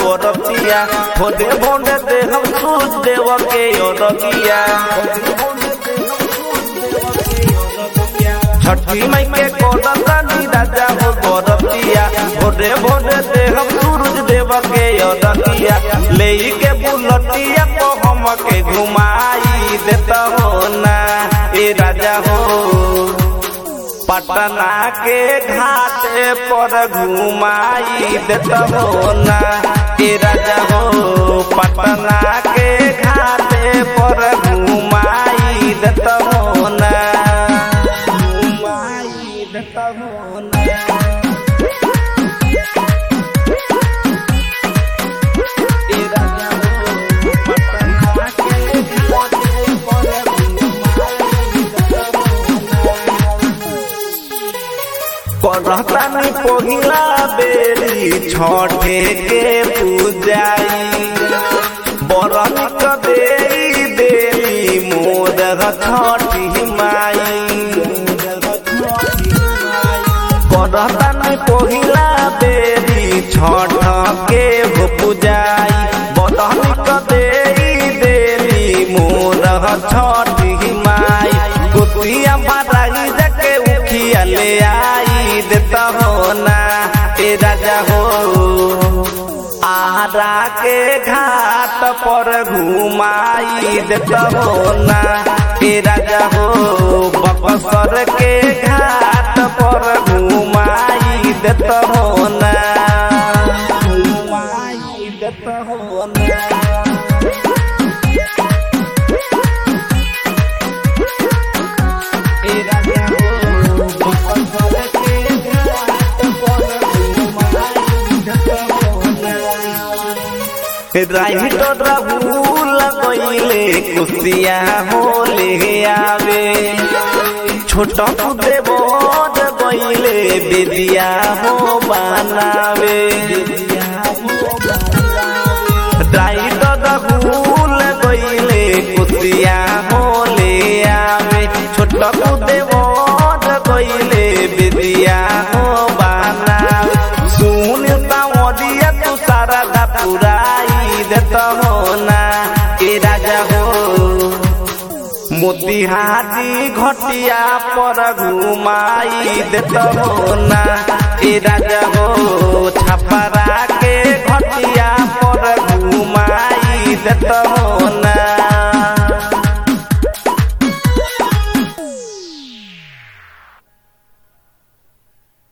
बरतिया भोरे भोरे दे हम सूझ देव के अरगिया छठी मई के कोडतानी राजा हो बरतिया भोरे भोरे दे हम सूरज देव के अरगिया ले के बुलटिया को हम के घुमाई देता हो ना ए राजा हो पटना के घाटे पर घुमाई देता हो ना ए राजा हो पटना के घाटे पर घुमाई देता हो ना घुमाई देता हो ना ए राजा हो पटना के घाटे पर घुमाई देता हो ना करतानी पहिला बेरी छठे के पूजाई बरन कदेरी देली मोद छठी माई करतानी पहिला बेरी छठ के हो पूजाई बरन कदेरी देली मोद छठी माई गोतिया बाराई जके उखिया ले आई देता हो ना ए राजा हो आरा के घाट पर घुमाई देता हो ना ए राजा हो बक्सर के घाट पर घुमाई देता हो ना घुमाई देता हो ना राइटर राहुल कइले कुसिया होले आवे छोट पुदे बोध कइले बेदिया हो बनावे राइटर राहुल कइले कुसिया होले आवे छोट पुदे बोध कइले बेदिया हो बनावे सुन सावरिया तू सारा दा पुराई देता हो ना ए राजा हो मोतिहारी घटिया पर घुमाई देता हो ना ए राजा हो